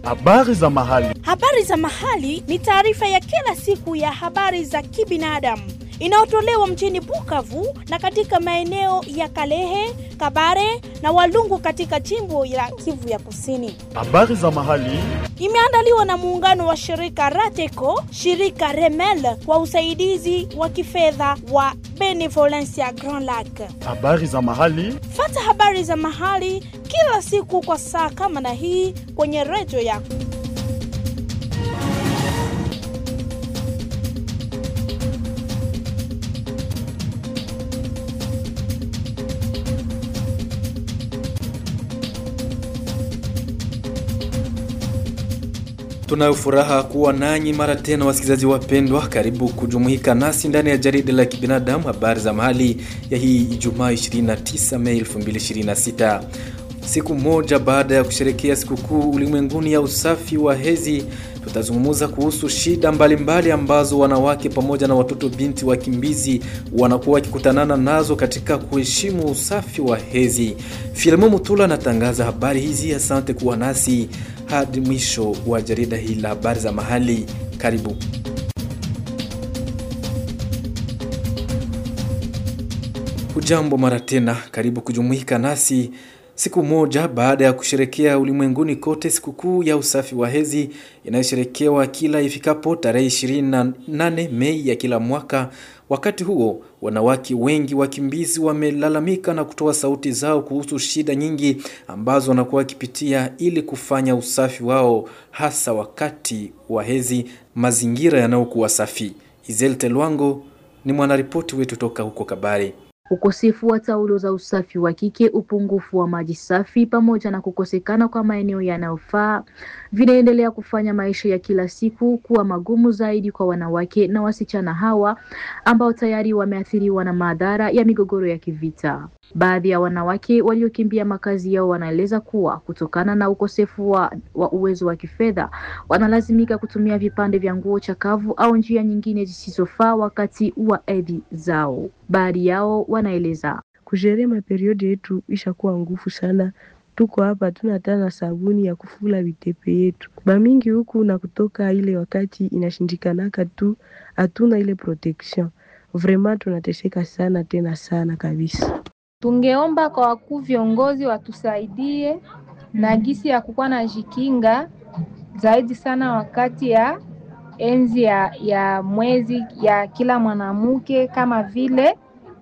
Habari za mahali. Habari za mahali ni taarifa ya kila siku ya habari za kibinadamu inayotolewa mjini Bukavu na katika maeneo ya Kalehe, Kabare na Walungu katika jimbo la Kivu ya Kusini. Habari za mahali. Imeandaliwa na muungano wa shirika Rateco, shirika Remel kwa usaidizi wa kifedha wa Benevolencia Grand Lac. Habari za mahali. Fata habari za mahali kila siku kwa saa kama na hii kwenye redio yako. Tunayo furaha kuwa nanyi mara tena, wasikilizaji wapendwa, karibu kujumuika nasi ndani ya jarida la kibinadamu, habari za mahali ya hii Ijumaa 29 Mei 2026. Siku moja baada ya kusherekea sikukuu ulimwenguni ya usafi wa hedhi, tutazungumza kuhusu shida mbalimbali mbali ambazo wanawake pamoja na watoto binti wakimbizi wanakuwa wakikutanana nazo katika kuheshimu usafi wa hedhi. Filemo Mutula anatangaza habari hizi. Asante kuwa nasi hadi mwisho wa jarida hili la habari za mahali. Karibu. Hujambo mara tena, karibu kujumuika nasi siku moja baada ya kusherekea ulimwenguni kote sikukuu ya usafi wa hedhi inayosherekewa kila ifikapo tarehe 28 Mei ya kila mwaka. Wakati huo wanawake wengi wakimbizi wamelalamika na kutoa sauti zao kuhusu shida nyingi ambazo wanakuwa wakipitia ili kufanya usafi wao, hasa wakati wa hedhi, mazingira yanayokuwa safi. Izel Telwango ni mwanaripoti wetu toka huko Kabare. Ukosefu wa taulo za usafi wa kike, upungufu wa maji safi, pamoja na kukosekana kwa maeneo yanayofaa vinaendelea kufanya maisha ya kila siku kuwa magumu zaidi kwa wanawake na wasichana hawa ambao tayari wameathiriwa na madhara ya migogoro ya kivita. Baadhi ya wanawake waliokimbia makazi yao wanaeleza kuwa kutokana na ukosefu wa, wa uwezo wa kifedha wanalazimika kutumia vipande vya nguo chakavu au njia nyingine zisizofaa wakati wa hedhi zao. Baadhi yao wanaeleza kushere maperiodi yetu ishakuwa ngufu sana. Tuko hapa tuna hata na sabuni ya kufula vitepe yetu bamingi huku na kutoka ile wakati inashindikanaka tu, hatuna ile protection vraiment, tunateseka sana tena sana kabisa. Tungeomba kwa wakuu viongozi watusaidie na gisi ya kukuwa na jikinga zaidi sana wakati ya enzi ya, ya mwezi ya kila mwanamke kama vile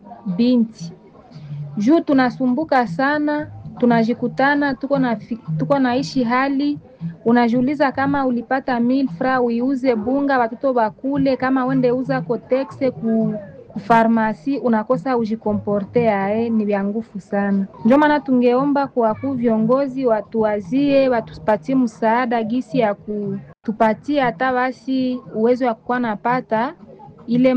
binti juu tunasumbuka sana, tunajikutana tuko na tuko naishi hali unajiuliza kama ulipata mil fra uiuze bunga watoto bakule, kama wende uza kotexe ku kufarmasi unakosa ujikomporte ae, ni vya ngufu sana. Ndio maana tungeomba kwa ku viongozi watuwazie, watupatie msaada gisi ya kutupatia hata basi uwezo wa kukuwa napata ile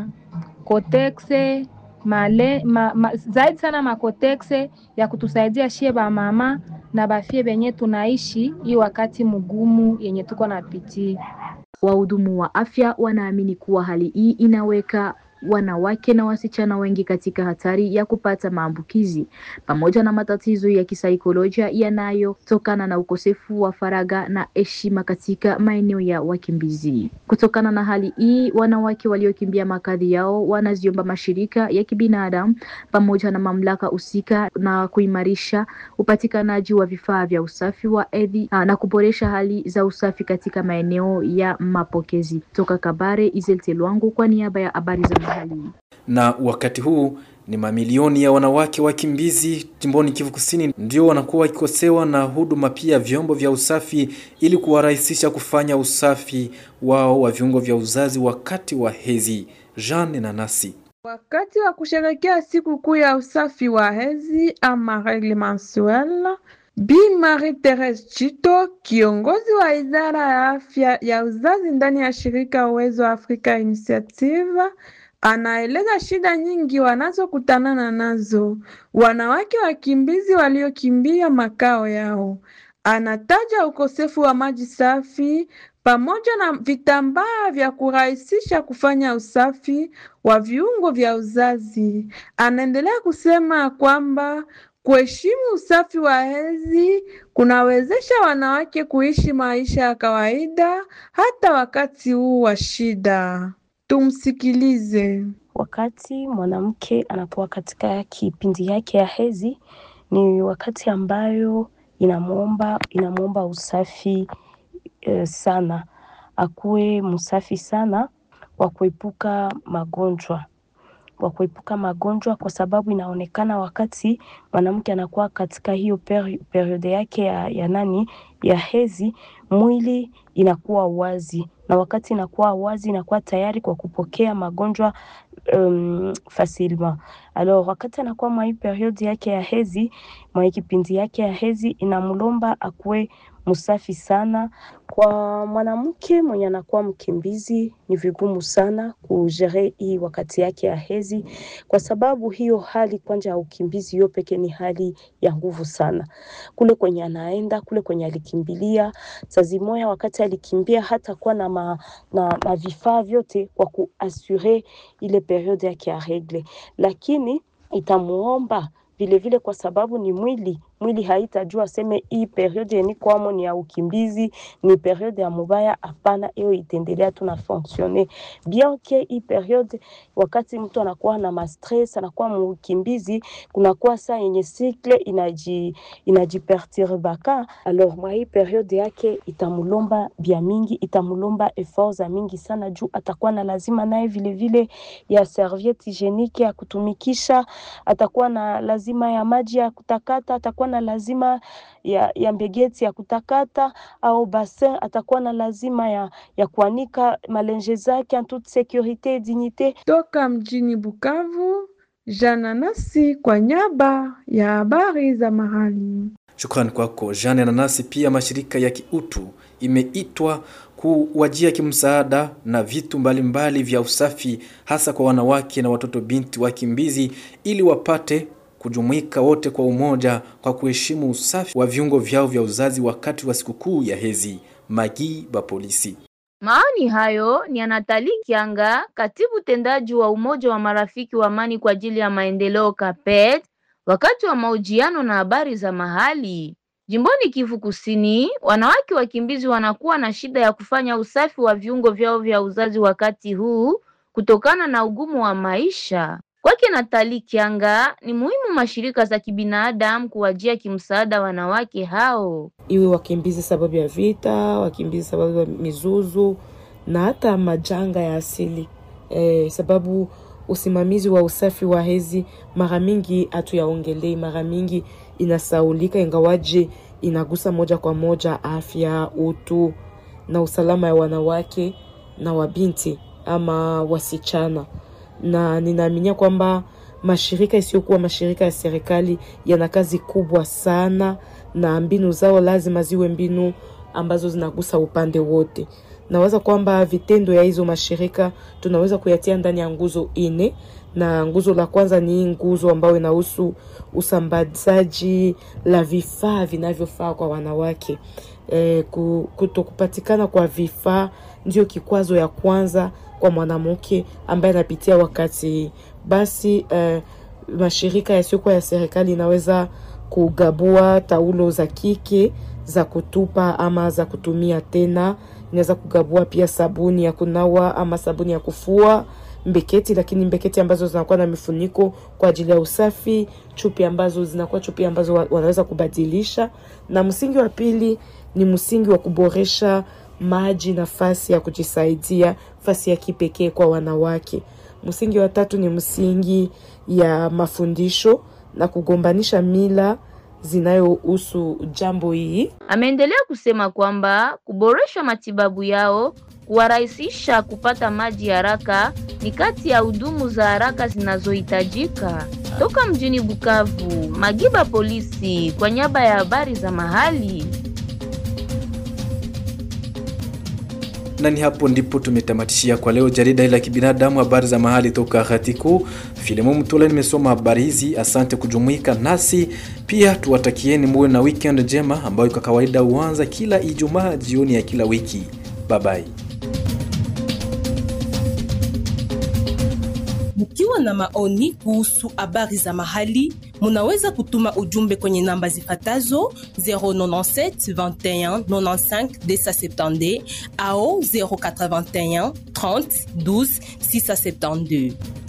makotexe male ma, ma, zaidi sana makotexe ya kutusaidia shie ba mama na bafie benye tunaishi hii wakati mgumu yenye tuko napitia. Wahudumu wa afya wanaamini kuwa hali hii inaweka wanawake na wasichana wengi katika hatari ya kupata maambukizi pamoja na matatizo ya kisaikolojia yanayotokana na ukosefu wa faraga na heshima katika maeneo ya wakimbizi. Kutokana na hali hii, wanawake waliokimbia makazi yao wanaziomba mashirika ya kibinadamu pamoja na mamlaka husika na kuimarisha upatikanaji wa vifaa vya usafi wa hedhi na kuboresha hali za usafi katika maeneo ya mapokezi. Toka Kabare, Izelte Lwangu kwa niaba ya habari za mahali. Na wakati huu ni mamilioni ya wanawake wakimbizi jimboni Kivu Kusini ndio wanakuwa wakikosewa na huduma pia vyombo vya usafi ili kuwarahisisha kufanya usafi wao wa viungo vya uzazi wakati wa hedhi. Jean Nanasi Wakati wa kusherekea siku kuu ya usafi wa hedhi ama regle mensuelle, Bi Marie Therese Chito, kiongozi wa idara ya afya ya uzazi ndani ya shirika Uwezo wa Afrika Initiative, anaeleza shida nyingi wanazokutanana nazo wanawake wakimbizi waliokimbia makao yao. Anataja ukosefu wa maji safi pamoja na vitambaa vya kurahisisha kufanya usafi wa viungo vya uzazi. Anaendelea kusema kwamba Kuheshimu usafi wa hedhi kunawezesha wanawake kuishi maisha ya kawaida hata wakati huu wa shida. Tumsikilize. Wakati mwanamke anakuwa katika kipindi yake ya hedhi, ni wakati ambayo inamwomba inamwomba usafi eh, sana, akuwe msafi sana wa kuepuka magonjwa wa kuepuka magonjwa, kwa sababu inaonekana wakati mwanamke anakuwa katika hiyo peri, periode yake ya, ya nani ya hedhi, mwili inakuwa wazi, na wakati inakuwa wazi inakuwa tayari kwa kupokea magonjwa um, facilement. Alors wakati anakuwa mwa hii periode yake ya hedhi, mwa hii kipindi yake ya hedhi, inamlomba akuwe msafi sana. Kwa mwanamke mwenye anakuwa mkimbizi, ni vigumu sana kujere hii wakati yake ya hedhi, kwa sababu hiyo hali kwanza ya ukimbizi hiyo peke ni hali ya nguvu sana. Kule kwenye anaenda kule kwenye alikimbilia, saa zimoya wakati alikimbia hata kuwa na, ma, na, na vifaa vyote kwa kuasure ile periode yake ya regle, lakini itamuomba vilevile kwa sababu ni mwili mwili haitajua seme hii periode yenye kwamo ni ya ukimbizi, ni periode ya mubaya. Hapana, hiyo itaendelea tu na fonctionner bien que hii periode, wakati mtu anakuwa na mastress, anakuwa mukimbizi, kunakuwa saa yenye cycle inaji inajiperturbaka. Alors mwa hii periode yake itamulomba bia mingi, itamulomba effort za mingi sana, juu atakuwa na lazima naye vilevile ya serviette hygienique ya kutumikisha, atakuwa na lazima ya maji ya kutakata, atakuwa na lazima ya, ya mbegeti ya kutakata au bassin, atakuwa na lazima ya, ya kuanika malenje zake en toute sécurité et dignité. Toka mjini Bukavu, Jana Nasi kwa nyaba ya habari za mahali. Shukrani kwako Jeanne Nanasi. Pia mashirika ya kiutu imeitwa kuwajia kimsaada na vitu mbalimbali mbali vya usafi hasa kwa wanawake na watoto binti wakimbizi ili wapate kujumuika wote kwa umoja kwa kuheshimu usafi wa viungo vyao vya uzazi wakati wa sikukuu ya hezi. Magi ba polisi Maoni hayo ni Anatali Kianga, katibu tendaji wa Umoja wa Marafiki wa Amani kwa ajili ya Maendeleo CAPET, wakati wa mahojiano na habari za mahali. Jimboni Kivu Kusini, wanawake wakimbizi wanakuwa na shida ya kufanya usafi wa viungo vyao vya uzazi wakati huu kutokana na ugumu wa maisha. Kwake Natali Kianga, ni muhimu mashirika za kibinadamu kuwajia kimsaada wanawake hao. iwe wakimbizi sababu ya vita, wakimbizi sababu ya mizuzu na hata majanga ya asili e, sababu usimamizi wa usafi wa hedhi mara mingi hatuyaongelei, mara mingi inasaulika, ingawaje inagusa moja kwa moja afya, utu na usalama ya wanawake na wabinti ama wasichana, na ninaaminia kwamba mashirika isiyokuwa mashirika ya serikali yana kazi kubwa sana, na mbinu zao lazima ziwe mbinu ambazo zinagusa upande wote. Nawaza kwamba vitendo ya hizo mashirika tunaweza kuyatia ndani ya nguzo ine, na nguzo la kwanza ni hii nguzo ambayo inahusu usambazaji la vifaa vinavyofaa kwa wanawake. E, kuto kupatikana kwa vifaa ndio kikwazo ya kwanza kwa mwanamke ambaye anapitia wakati basi eh, mashirika yasiyokuwa ya serikali inaweza kugabua taulo za kike za kutupa ama za kutumia tena. Inaweza kugabua pia sabuni ya kunawa ama sabuni ya kufua, mbeketi, lakini mbeketi ambazo zinakuwa na mifuniko kwa ajili ya usafi, chupi ambazo zinakuwa chupi ambazo wanaweza kubadilisha, na msingi wa pili ni msingi wa kuboresha maji, nafasi ya kujisaidia, nafasi ya kipekee kwa wanawake. Msingi wa tatu ni msingi ya mafundisho na kugombanisha mila zinayohusu jambo hii. Ameendelea kusema kwamba kuboresha matibabu yao, kuwarahisisha kupata maji haraka ni kati ya hudumu za haraka zinazohitajika. Toka mjini Bukavu, Magiba Polisi kwa niaba ya habari za mahali. na ni hapo ndipo tumetamatishia kwa leo jarida la kibinadamu habari za mahali toka Ghatiku. Filimo Mtula nimesoma habari hizi. Asante kujumuika nasi, pia tuwatakieni muwe na weekend njema ambayo kwa kawaida huanza kila Ijumaa jioni ya kila wiki. Bye bye. Mukiwa na maoni kuhusu habari za mahali, munaweza kutuma ujumbe kwenye namba zifatazo 097 21 95 270 au 081 30 12 672.